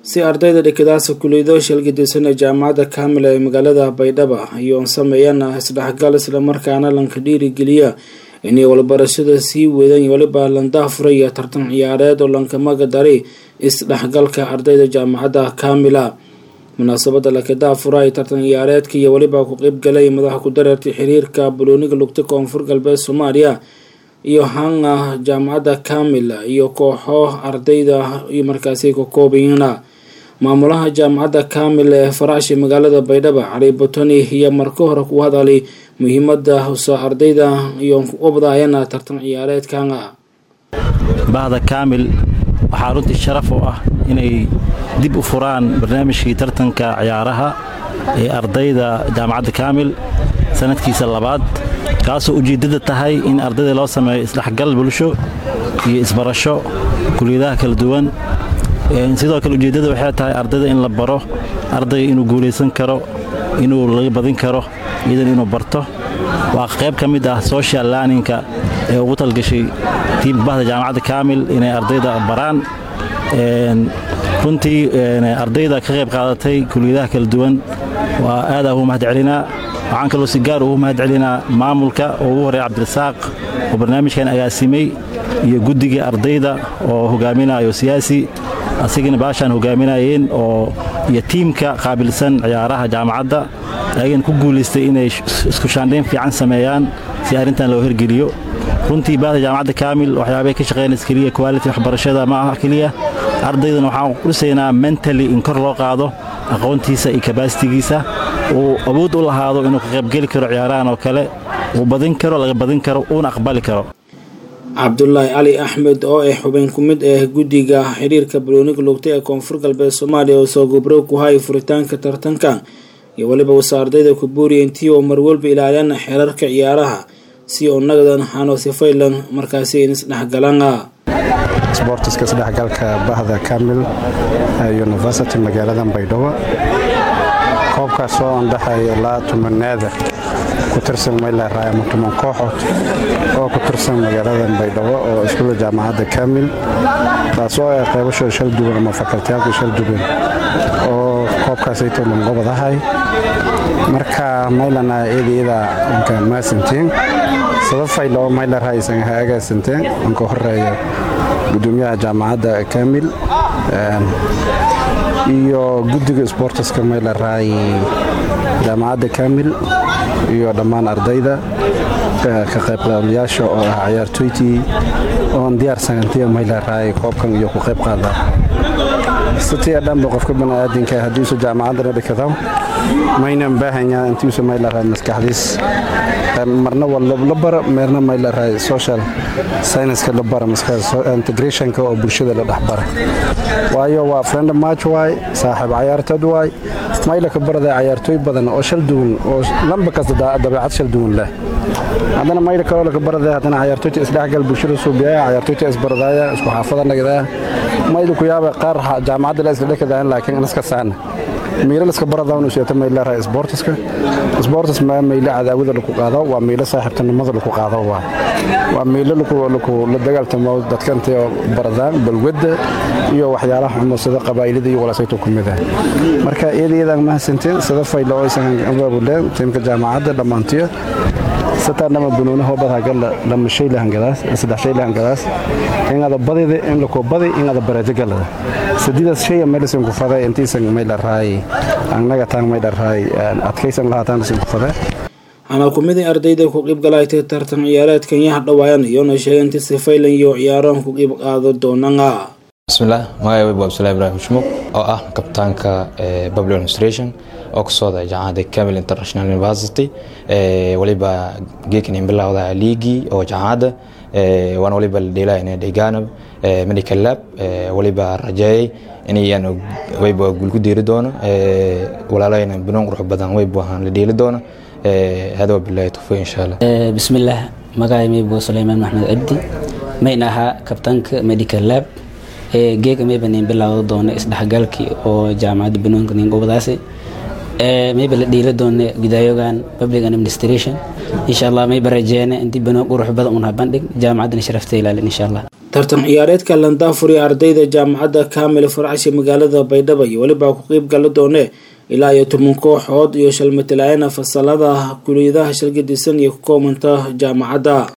si ardayda dhikadaasa kuliyado shalgadisan ee jaamacadda kaamil ee magaalada baydhaba ayoon sameeyana isdhexgal islamarkaana lanka dhiirigeliya inay walbarashada sii weedaan weliba landaafura iyo tartan ciyaareed oo lankamaga dari isdhexgalka ardayda jaamacadda kaamila munaasabada lakadaafura ay tartan ciyaareedka iyo weliba ku qeybgalay madaxa ku dareertay xiriirka balooniga lugta koonfur galbeed soomaaliya iyo hanga jaamacadda kaamil iyo kooxo ardayda iyo markaasi ka koobayina maamulaha jaamacadda kaamil ee faraasha magaalada baydhaba cali botoni iyo marka hore ku hadalay muhiimada husa ardayda iyo ubadayana tartan ciyaareedkanga bahda kaamil waxaa runtii sharaf u ah inay dib u furaan barnaamijkii tartanka ciyaaraha ee ardayda jaamacadda kaamil sanadkiisa labaad kaasoo ujeeddada tahay in ardayda loo sameeyo isdhexgal bulsho iyo isbarasho kuliyadaha kala duwan sidoo kale ujeeddada waxay tahay ardayda in la baro ardayga inuu guulaysan karo inuu laga badin karo iyadan inuu barto waa qayb ka mid ah social learninka ee ugu talgashay tiimka bahda jaamacadda kaamil inay ardayda baraan runtii ardayda ka qayb qaadatay kuliyadaha kala duwan waa aad ugu mahad celinaa waxaan kaloo si gaar ugu mahad celinaa maamulka oo ugu horey cabdirasaaq oo barnaamijkan agaasimay iyo guddiga ardayda oo hogaaminayo siyaasi asigana baashaan hogaaminayeen oo iyo tiimka qaabilsan ciyaaraha jaamacadda ayagana ku guulaystay inay isku shaandhayn fiican sameeyaan si arrintan loo hirgeliyo runtii baahda jaamacadda kaamil waxyaabay ka shaqeynaysa keliya quality waxbarashada ma aha keliya ardaydana waxaan dhisaynaa mentally in kor loo qaado aqoontiisa iyo kabasitigiisa uu awood u lahaado inuu ka qaybgeli karo ciyaarahan oo kale uu badin karo laga badin karo uuna aqbali karo cabdulaahi cali axmed oo ah xubin ku mid ah guddiga xiriirka balooniga lugta ee koonfur galbeed soomaaliya oo soo gobrow ku hay furitaanka tartanka iyo weliba wasa ardayda ku buuriya intii oo marwalba ilaaliyana xeerarka ciyaaraha si oo nagdan hano sifaylan markaasi in isdhexgalana sboortiska isdhexgalka bahda kamil university magaalada baydhabo koobkaas oo andhaxay ilaa tumaneeda ku tirsan mayleeraay ama tuman kooxood oo ku tirsan magaalada baydhabo oo iskuula jaamacadda kamil taasoo ay qaybashooda shal duwan ama fakaltiyaalka shal duwan oo koobkaasayto lanqobadahay marka maylana iyada inka maasantiin sabafaylo mayleeraay isan agaasanteen inka horeeya gudoomiyaha jaamacadda kamil iyo guddiga sboortiska mayleeraay jaamacadda kamil iyo dhammaan ardayda ka qaybqaablayaasha oo ah ciyaartooytii oon diyaarsanantiya mayleeraay koobkan iyo ku qayb qaada sitii dhanba qofka baniaadinka haddiisu jaamacaddana dhikado maynan baahanya intiisu mayleeraay maskaxdiis marna waa la bara meerna mayleeraay social scienceska la bara integrationka oo bulshada la dhexbara waayo waa friend match waay saaxiib cayaartood waay mayla ka barada cayaartooy badan oo shal duwan oo lamba kasta dabeecad shal duwan leh haddana mayla kaloo laka barada haddana cayaartooyta isdhexgal bulshada suubiyaya cayaartooyta isbaradaya isku xaafada nagdaya mayla ku yaaba qaar jaamacadda la isla dhekadayan laakiin iska saana miilo laska baradaanu seeto mayleeraha sboortiska sboortis maa miilo cadaawada laku qaado waa miilo saaxiibtinimada laku qaado waa waa miilo la dagaaltamo dadka intay baradaan balwadda iyo waxyaalaha xumo sida qabaa'ilada iyo walaasayto ku mid ah marka iyada iyadaan mahadsanteen sida faylo aysan abaabuleen tiimka jaamacadda dhammaantiyo sataanama bunuuna hoobadhagala lama shay lahangadaas saddex shay lahangadaas ingada badida in lako badi ingada barajo galada sadidaas shaya medicine ku faday intiisan maydharaay annaga taan maydharaay adkaysan lahaataan isin ku faday waxaana ku mid ardayda ku qiib galaytay tartan ciyaareedkan yaha dhawaayan iyoona sheegay inti sifaylan iyo ciyaarahan ku qiib qaado doonana bismillaah magacay weyb abdullahi ibraahim shmuq oo ah kabtaanka public administration oo ka socda jaamacadda camil international university waliba geekan in bilowda liigii oo jaamacadda waana waliba la dheelaayna deegaanab medical lab waliba rajeeyay inayaan wayba guul ku deeri doono walaalayna banoon qurux badan wayba waxaan la dheeli doono hada wabilahi tawfiiq insha allah bismillaah magacay maybo suleymaan maxmed cabdi mayn ahaa kabtaanka medical lab geega mayba nin bilowda doono isdhexgalkii oo jaamacadda banoonka nin gobadaasi mayba la dhiila doona gudaayogan public administration insha allah mayba rajeene intii banoon qurux badan un ha bandhig jaamacaddana sharafta ilaalin insha allah tartan ciyaareedka landaafuri ardayda jaamacadda kaamil farcashi magaalada baydhabo iyo weliba ku qeyb gala doone ilaa iyo toban kooxood iyo shalmatalaayana fasalada kuliyadaha shalgadisan iyo ku koobanta jaamacadda